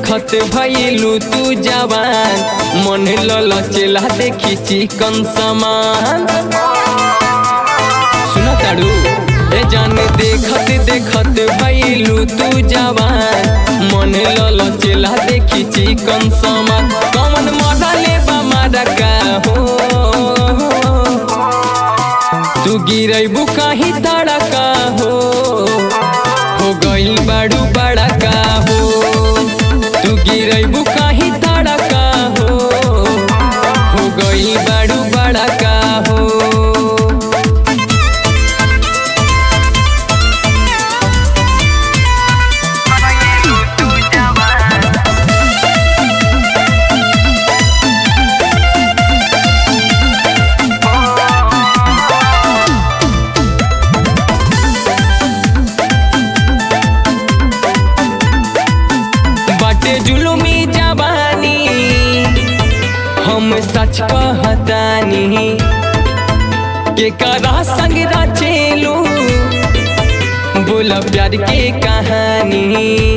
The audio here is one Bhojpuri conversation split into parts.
देखत भइलू तू जवान मन ललचेला देखी चिकन समान सुना ताड़ू ए जान देखत देखत भइलू तू जवान मन ललचेला देखी चिकन समान कमन मजा लेबा मारा का हो तू गिरैबू कहीं तड़का हो हो गइल बाड़ू बड़ा का हो तू गिरैबू कहीं तड़का हो हो गइल बाड़ू बड़ा का हो बाटे जुलुमी जवानी हम सच कहतानी के करा संग रचेलू बोला प्यार के कहानी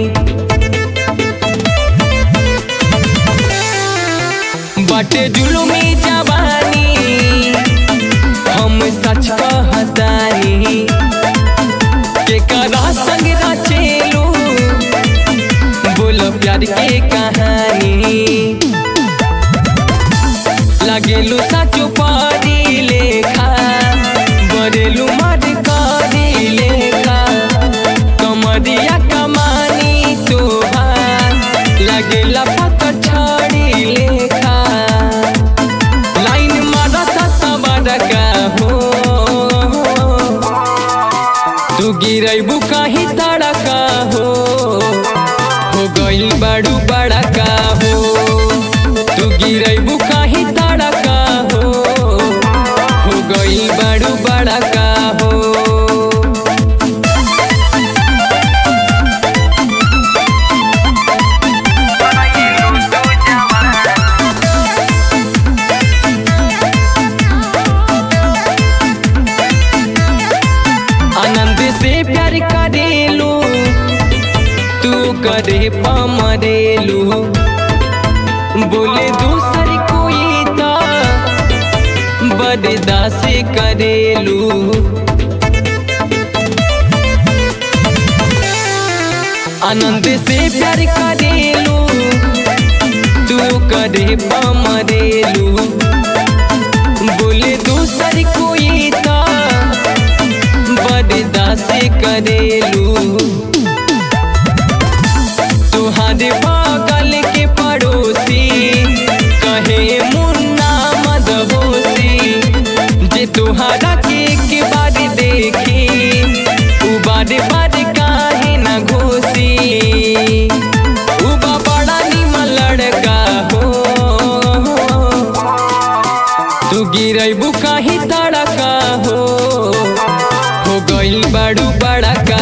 बाटे जुलुमी जवानी हम सच कहतानी के करा संग रचेलू बोलो प्यार के कहानी लगेलू साचो पारी लेखा बरेलू मर करी लेखा कमरिया कमानी तोहार लगेला पक छड़ी लेखा लाइन मारता सबर का हो तू गिरैबू कहीं तड़का हो हो गइल बाड़ू बड़ा का हो तू गिरैबू कहीं तड़का हो हो गइल बाड़ू बड़ा का हो आनंद से प्यार करेलू तू करे पमरेलू बोले दूसर कोई तो बददा से करेलू आनंद से प्यार करेलू तू करे पमरेलू बोले दूसर कोई तो बददा से करेलू तुहारे बगल के पड़ोसी कहे मुन्ना मदहोसी जे तुहारा के के बार देखी उ बार बार काहे न घोसी उबा बड़ा निमन लड़का हो तू गिरैबू कहीं तड़का हो हो गइल बाड़ू बड़ा का